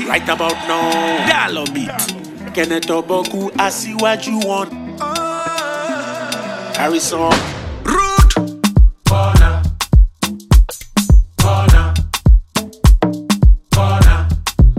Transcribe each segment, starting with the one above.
Right about now, dial beat. Kenneth Oboku, Asiwaju one. Harrison. Rude. Corner. Corner. Corner.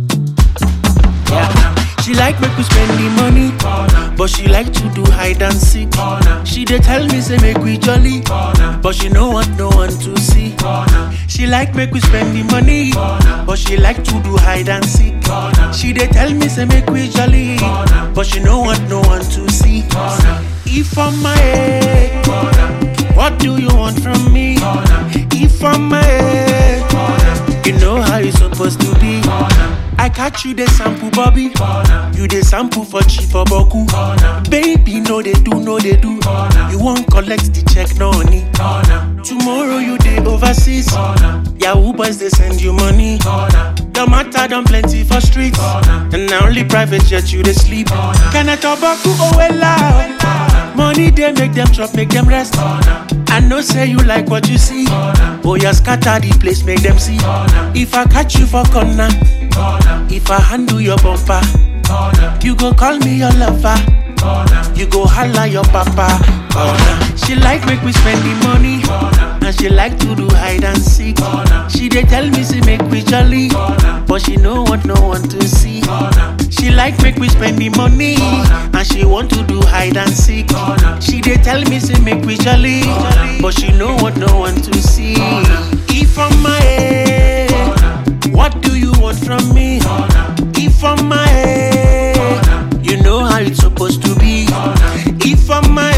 Yeah. She like make we spend the money, but she like to do hide and seek. She dey tell me say make we jolly, but she no want no one to see. She like make we spend the money, but she like to do hide and seek. She dey tell me say make we jolly, but she no want no one to see. If I'm my head, what do you want from me? If I'm my head, you know how it's supposed to be. I catch you the sample, Bobby. You the sample for cheap for Boku. Baby, no they do, no they do. You won't collect the check, no honey. Tomorrow you day overseas. Yahoo boys they send you money. Your matter done plenty for streets. And now only private jet you they sleep. Can I talk about oh well loud? Money they make them chop, make them rest. I know say you like what you see. Oh yeah, scatter the place, make them see. If I catch you for corner, if I handle your bumper, you go call me your lover. You go holla your papa. Corner. She like make we spend the money, and she like to do hide and seek. She dey tell me say make we jolly, but she no want no one to see. She like make we spend the money, and she want to do hide and seek. She dey tell me say make we jolly, but she no want no one to see. If I'm my head, what do you want from me? If I'm my head, you know how it's supposed to be. If I'm my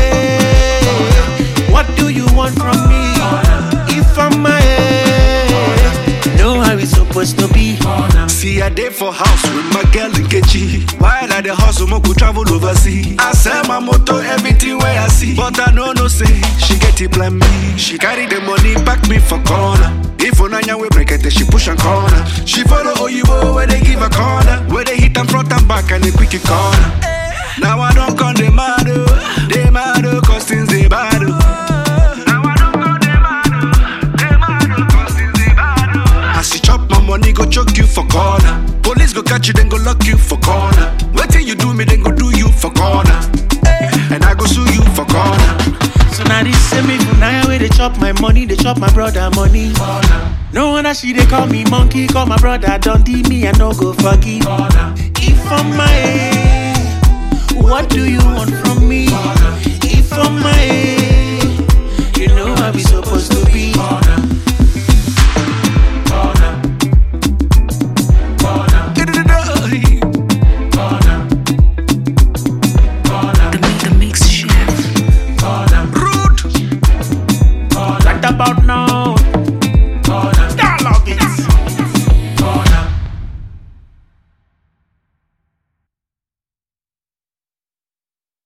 head, what do you want from me? If I'm my head, you know how it's supposed to be. See a day for house with my girl in Kechi. While at the hustle, mo could travel overseas. I sell my motor, everything where I see. But I know no say, she get it plan me. She carry the money, back me for corner. If Onanya we break it, she push and corner. She follow Oyibo where they give a corner. Where they hit and front and back and they quick it corner. Now I don't come the mad, oh. they mad, oh, cause things they bad. oh. Now I don't come they mad, oh. they mad, oh, cause things they bad. oh. As you chop my money, go choke you for corner. Police go catch you, then go lock you for corner. Waiting you do me, then go do you for corner. And I go sue you for corner. So now this same me for now where they chop my money, they chop my brother money. No wonder she they call me monkey, call my brother Dundee, me I no go forgive. If I'm my head, what do you want from me? If I'm my head, you know how we supposed to be. The, the mix chef. Rude. Right about now,